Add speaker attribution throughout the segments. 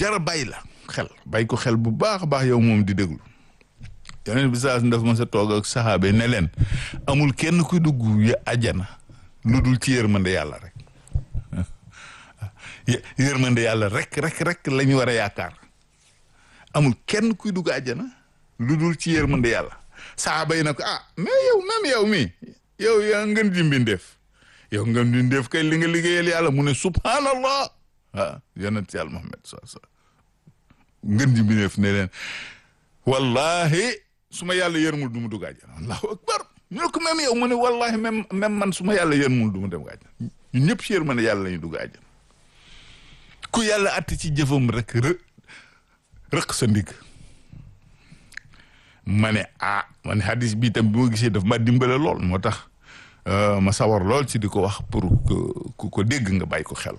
Speaker 1: jara bàyyi la xel bàyyi ko xel bu baax a baax yow moom di déglu yonent bi saa dafa ma sa toog ak saxaabe ne leen amul kenn kuy dugg ya àjjana lu dul ci yërmande yàlla rek yërmande yàlla rek rek rek la ñu war a yaakaar amul kenn kuy dugg àjjana lu dul ci yërmande yàlla saxaaba yi na ko ah mais yow même yow mi yow yaa ngeen ji mbindeef yow ngeen ji mbindeef kay li nga liggéeyal yàlla mu ne subhanallah ah yonent yàlla Muhammad sa sa ngeen ji mbindeef ne leen wallahi su ma yàlla yërmul du mu dugg àjjana allahu akbar ñu ne ko même yow mu ne wallahi même même man su ma yàlla yërmul du mu dem àjjana ñun ñëpp si yërmande yàlla la ñu dugg àjjana ku yàlla att ci jëfam rek rë rëq sa ndigg ma ne ah ma ne hadis bi tam bi ma gisee daf ma dimbale lool moo tax ma sawar lool ci di ko wax pour ku ko dégg nga bàyyi ko xel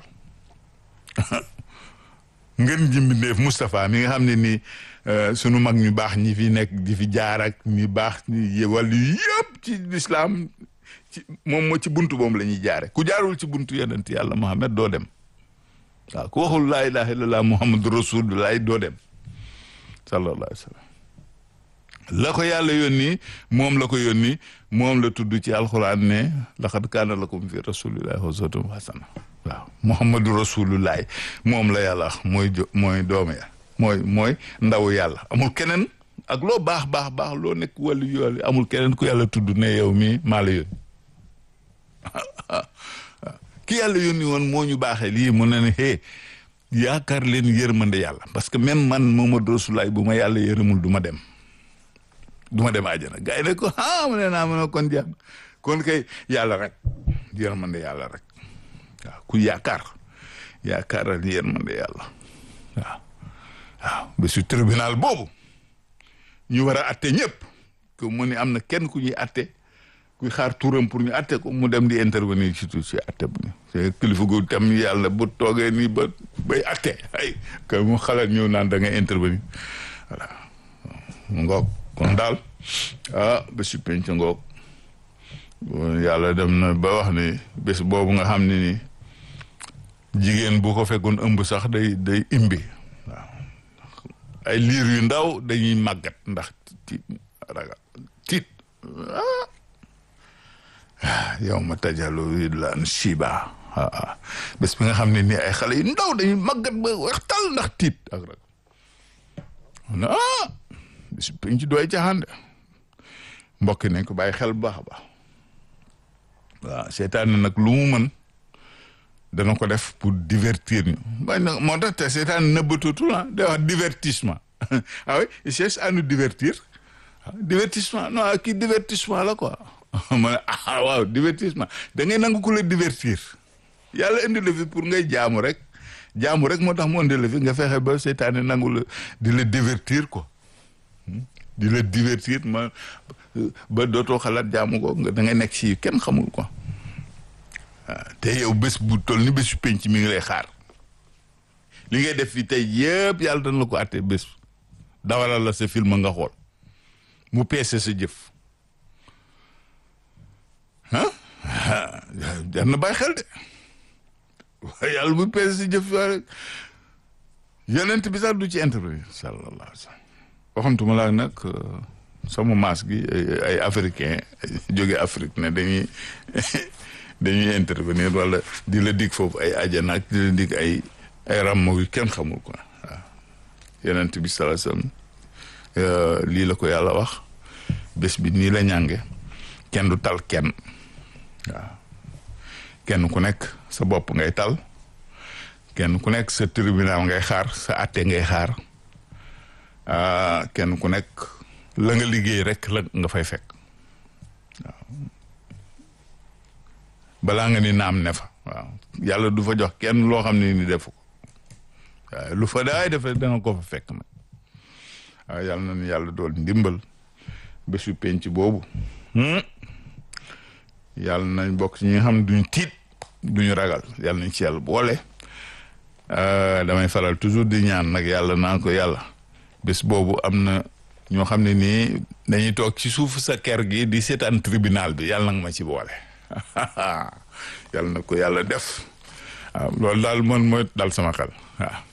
Speaker 1: ngeen jimbindeef Moustapha mi nga xam ne nii sunu mag ñu baax ñi fi nekk di fi jaar ak ñi baax ñi wàllu yëpp ci lislaam ci moom moo ci buntu boobu la ñuy jaare ku jaarul ci buntu yonent yàlla Muhammad doo dem waaw ku waxul laa ilaha illallah muhammadu rasulullah doo dem sallallahu alayhi wa sallam la ko yàlla yónni moom la ko yónni moom la tudd ci alxuraan ne laqad kaana lakum fi rasulillahi uswatun hasana waaw muhammadu rasulullah moom la yàlla wax mooy jo mooy doomu ya mooy mooy ndaw yàlla amul keneen ak loo baax baax baax loo nekk wàllu yool amul keneen ku yàlla tudd ne yow mi maa la yónni ki yàlla yónni woon moo ñu baaxee lii mu ne ne hee yaakaar leen yërmande yàlla parce que même man Muhammadu Rasulullaah bu ma yàlla yërëmul du ma dem du ma dem àjjana gars yi ne ko ah mu ne naa mu ne kon jeex kon kay yàlla rek yërmande yàlla rek waaw ku yaakaar yaakaaral yërmande yàlla waaw waaw ba su tribunal boobu ñu war a atte ñëpp que mu ne am na kenn ku ñuy atte kuy xaar turam pour ñu atte ko mu dem di intervenir ci tout ci atte bu ñu kilifa gu tam yàlla bu toogee nii ba bay atte ay que mu xalaat ñëw naan da ngay intervenir voilà ngoog kon daal ah bésu penc ngoog yàlla dem na ba wax ni bés boobu nga xam ne ni jigéen bu ko fekkoon ëmb sax day day imbi waaw ay liir yu ndaw dañuy màggat ndax tiit ragal tiit ah yow ma tajalu widlaan shiba ah bés bi nga xam ne nii ay xale yu ndaw dañuy màggat ba waxtal ndax tiit ak rek ah bés biñ ci doy caaxaan de mbokk nañ ko bàyyi xel bu baax a baax waaw seetaan na nag lu mu mën dana ko def pour divertir ñu waaye nag moo tax te seetaan nëbbatutul ah day wax divertissement ah oui il cherche à nous divertir divertissement non kii divertissement la quoi ma ne ah waaw divertissement da ngay nangu ku la divertir yàlla indi la fi pour ngay jaamu rek jaamu rek moo tax mu indi la fi nga fexe ba seetaane nangu la di la divertir quoi di la divertir ma ba dootoo xalaat jaamu ko nga da ngay nekk si kenn xamul quoi waaw te yow bés bu toll ni bésu penc mi ngi lay xaar li ngay def fi tey yëpp yàlla dana la ko àtte bés dawalal la sa film nga xool mu peese sa jëf ah jar na bàyyi xel de waaye yàlla bu peese sa jëf rek yonent bi sax du ci intervenir sallallahu alayhi wa sallam waxantuma laa nag sama maas gi ay africain jóge Afrique ne dañuy dañuy intervenir wala di la dig foofu ay ajana ak di la dig ay ay ràmm yu kenn xamul quoi waaw yonent bi sallallahu alayhi wa sallam lii la ko yàlla wax bés bi nii la ñànge kenn du tal kenn waaw kenn ku nekk sa bopp ngay tal kenn ku nekk sa tribunal ngay xaar sa atte ngay xaar kenn ku nekk la nga liggéey rek la nga fay fekk waaw balaa nga ni naam ne fa waaw yàlla du fa jox kenn loo xam ne ni defu ko waaw lu fa daay defe danga ko fa fekk nag waaw yàlla na ni yàlla dool ndimbal bésu penc boobu yàlla nañ bokk ci ñi nga xam ne duñu tiit duñu ragal yàlla nañ ci yàlla boole damay faral toujours di ñaan nag yàlla naan ko yàlla bés boobu am na ñoo xam ne nii dañuy toog ci suuf sa ker gi di seetaan tribunal bi yàlla nag ma ci boole yàlla na ko yàlla def waaw loolu daal man mooy dal sama xel waaw